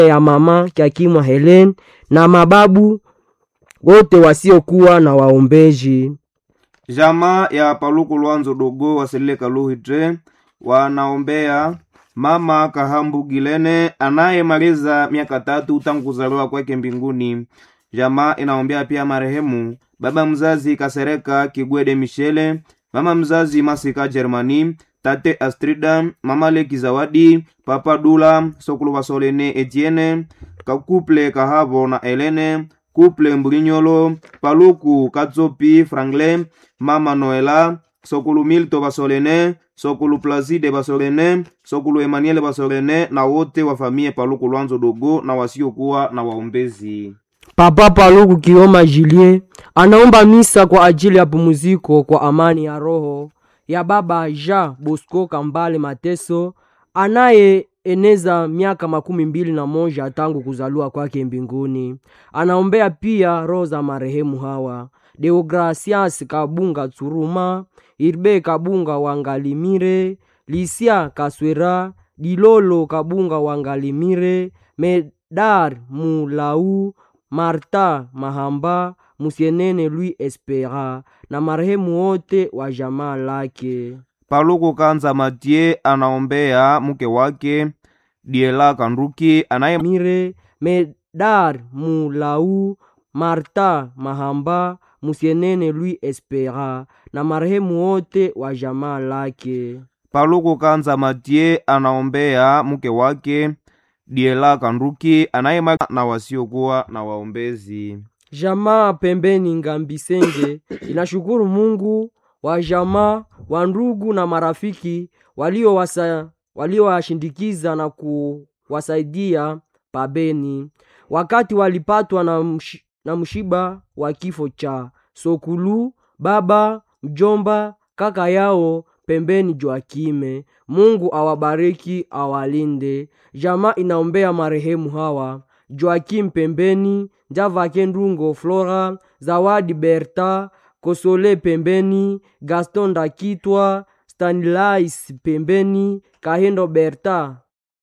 ya mama Kyakimwa Helen na mababu wote wasiokuwa na waombeji. Jamaa ya Paluku Lwanzo Dogo waselile Kaluhitre wanaombea mama Kahambu Gilene anayemaliza miaka tatu tangu kuzaliwa kwake mbinguni. Jamaa inaombea pia marehemu baba mzazi Kasereka Kigwede Michele, mama mzazi Masika Germani, tate Astrida, mama Leki Zawadi, papa Dula Sokulu Basolene Etienne, kakuple Kahabo na Elene, kuple Mbulinyolo, Paluku Katsopi Franklin, mama Noela, Sokulu Milto Basolene, Sokulu Placide Basolene, Sokulu Emmanuel Basolene na wote wa familia Paluku Lwanzo Dogo na wasiokuwa na waombezi. Papa Paluku Kioma Julie anaomba misa kwa ajili ya pumziko kwa amani ya roho ya baba Jean Bosco Kambale Mateso anayeeneza miaka makumi mbili na moja tangu kuzaliwa kwake mbinguni. Anaombea pia roho za marehemu hawa Deogracias Kabunga Tsuruma, Irbe Kabunga Wangalimire, Lisia Kaswera, Dilolo Kabunga Wangalimire, Medar Mulau, Marta Mahamba, Musienene Louis Espera na marehemu wote wa jamaa lake. Paluku Kanza Matie anaombea mke wake Diela Kanduki anaye Mire, Medar Mulau, Marta Mahamba, Musienene Louis Espera na marehemu wote wa jamaa lake. Paluku Kanza Matie anaombea mke wake Diela Kanduki anaye na wasiokuwa na waombezi. Jamaa pembeni Ngambisenge inashukuru Mungu wa jamaa wa ndugu na marafiki waliowasa- waliowashindikiza na kuwasaidia pabeni wakati walipatwa na, msh, na mshiba wa kifo cha Sokulu baba mjomba kaka yao pembeni Joakime. Mungu awabariki awalinde. Jamaa inaombea marehemu hawa Joakim pembeni, Njavake Ndungo Flora, Zawadi Berta, Kosole pembeni, Gaston Ndakitwa, Stanilais pembeni, Kahendo Berta,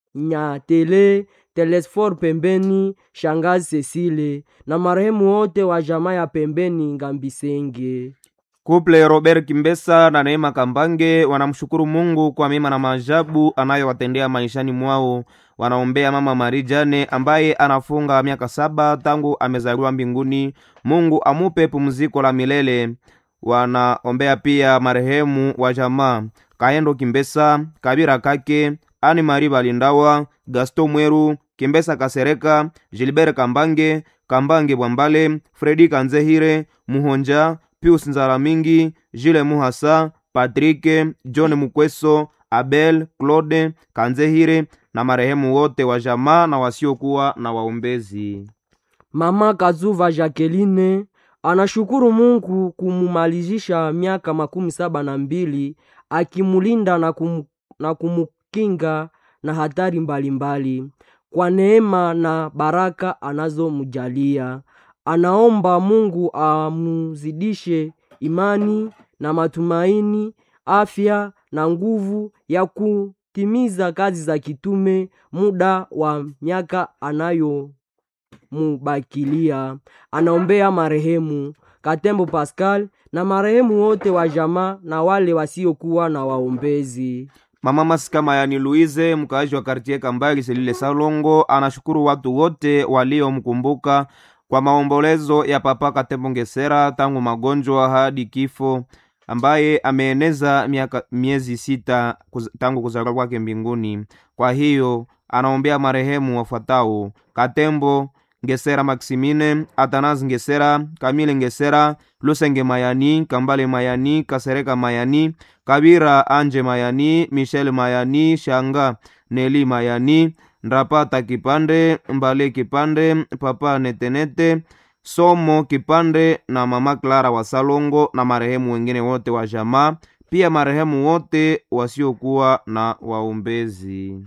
Nyatele, Telesfor pembeni, Shangazi Cecile na marehemu wote wa jamaa ya pembeni Ngambisenge. Kuple Robert Kimbesa na Neema Kambange wanamshukuru Mungu kwa mema na maajabu anayowatendea maishani mwao. Wanaombea mama Mari Jane ambaye anafunga miaka saba tangu amezaliwa mbinguni. Mungu amupe pumziko la milele. Wanaombea pia marehemu wa jamaa Kaendo Kimbesa, Kabira Kake, Ani Mari Balindawa, Gaston Mweru, Kimbesa Kasereka, Gilbert Kambange, Kambange Bwambale, Fredi Kanzehire, Muhonja, Pius Nzaramingi, Jile Muhasa, Patrike, John Mukweso, Abel, Claude, Kanzehire na marehemu wote wa jamaa na wasiokuwa na waombezi. Mama Kazuva Jacqueline anashukuru Mungu kumumalizisha miaka makumi saba na mbili akimulinda na, kum, na kumukinga na hatari mbalimbali mbali. Kwa neema na baraka anazomjalia anaomba Mungu amuzidishe imani na matumaini, afya na nguvu ya kutimiza kazi za kitume muda wa miaka anayo mubakilia. Anaombea marehemu Katembo Pascal na marehemu wote wa jamaa na wale wasiokuwa na waombezi. Mama Masika Mayani Luize, mkaaji wa kartie Kambali Selile Salongo, anashukuru watu wote waliomkumbuka kwa maombolezo ya Papa Katembo Ngesera tangu magonjwa hadi kifo, ambaye ameeneza miaka miezi sita kuz, tangu kuzaliwa kwake mbinguni. Kwa hiyo anaombea marehemu wafuatao: Katembo Ngesera Maximine, Atanas Ngesera, Kamile Ngesera, Lusenge Mayani, Kambale Mayani, Kasereka Mayani, Kabira Anje Mayani, Michel Mayani, Shanga Neli Mayani, Ndrapata Kipande, Mbale Kipande, Papa Netenete, Somo Kipande na Mama Clara wa Salongo na marehemu wengine wote wa jamaa, pia marehemu wote wasiokuwa na waombezi.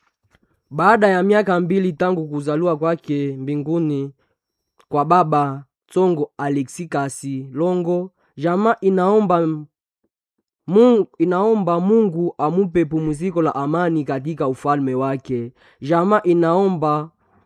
Baada ya miaka mbili tangu kuzaliwa kwake mbinguni kwa baba Tsongo Alexi Kasi Longo, jamaa inaomba Mungu, inaomba Mungu amupe pumziko la amani katika ufalme wake. Jamaa inaomba